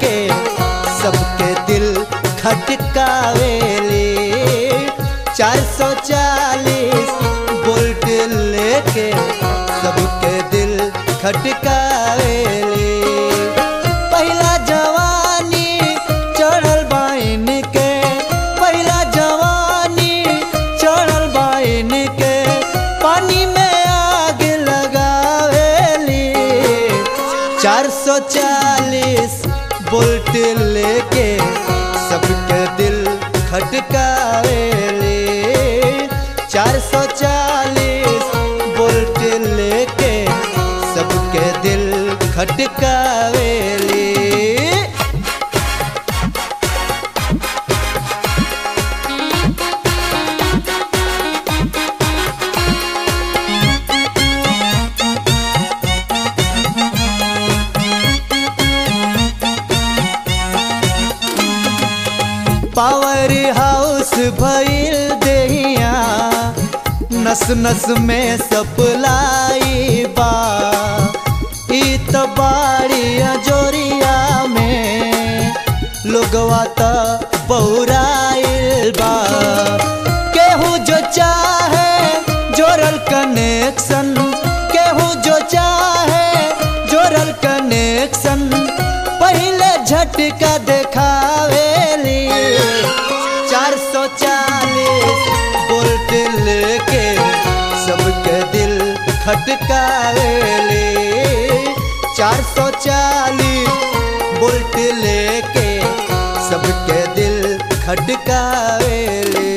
लेके सबके दिल खटकावेली चार सौ चालीस बोल्ट लेके सबके दिल खटकावेली पहला जवानी चढ़ल बाइन के पहला जवानी चढ़ल बाइन के पानी में आग लगावेली चार सौ चालीस बोल्ट लेके सबके दिल खटकावेली चार सौ चालीस बोल्ट लेके सबके दिल खटकावेली पावर हाउस भइल देहिया नस नस में सप्लाई बा ई त बाड़ी जोरिया में लोगवा त बहुराइल बा केहू जो चाहे जोरल कनेक्शन केहू जो चाहे जोरल कनेक्शन पहले झटका देखावेली चार सौ चालीस बोल्ट लेके सबके दिल खटकावेली चार सौ चालीस बोल्ट लेके सबके दिल खटकावेली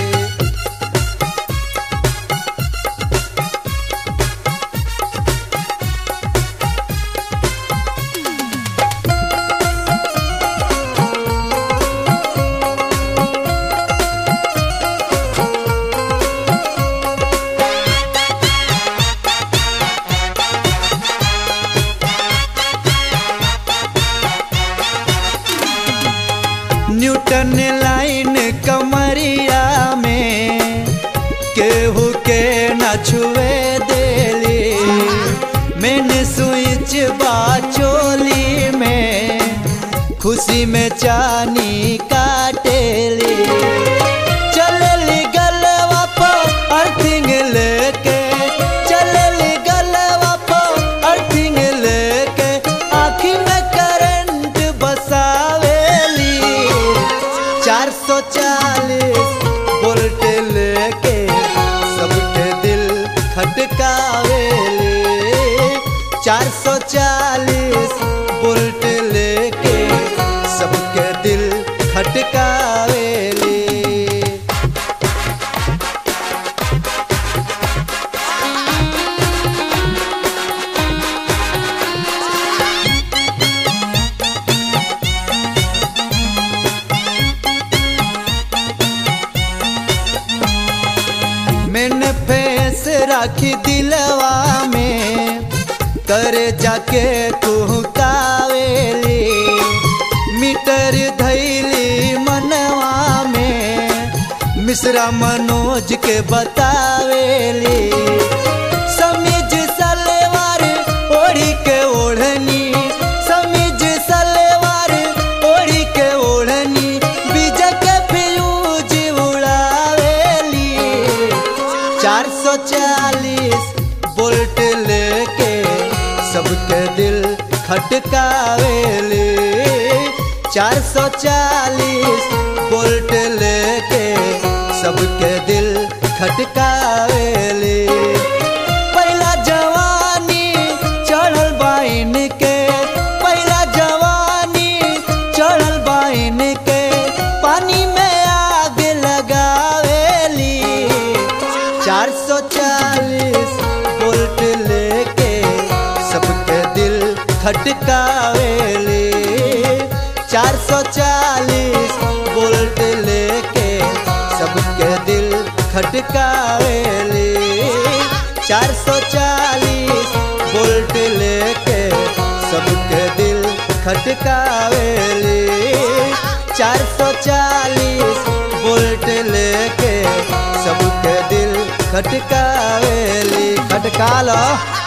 न्यूटन लाइन कमरिया में केहू के न छुए देली मैंने स्विच बाचोली में खुशी में चानी काटेली चलली गलवा पर अर्थिंग लेके चलली गलवा पर अर्थिंग लेके आँखी में करंट बसावेली चार सौ चालीस बोल्ट लेके सबके दिल खटकावेली चार सौ चालीस बोल्ट लेके सबके दिल खटकावेली मैंने फेस राखी दिलवा में करे जाके कुहकावेली मीटर धैली मनवा में मिश्रा मनोज के बतावेली समीज सलवार ओढ़ी के ओढ़नी समीज सलवार ओढ़ी के ओढ़नी बीज के फ्यूज उड़ावेली चार सौ चालीस बोल्ट लेके सबके दिल खटकावेली चार सौ चालीस बोल्ट लेके सबके दिल खटकावेली पहला जवानी चढ़ल बाइन के पहला जवानी चढ़ल बाइन के पानी में आग लगावेली चार सौ चालीस बोल्ट लेके सबके दिल खटकावेली चार सौ चालीस बोल्ट लेके सबके दिल खटकावेली चार सौ चालीस बोल्ट लेके सबके दिल खटकावेली चार सौ चालीस बोल्ट लेके सबके दिल खटकावेली खटका लो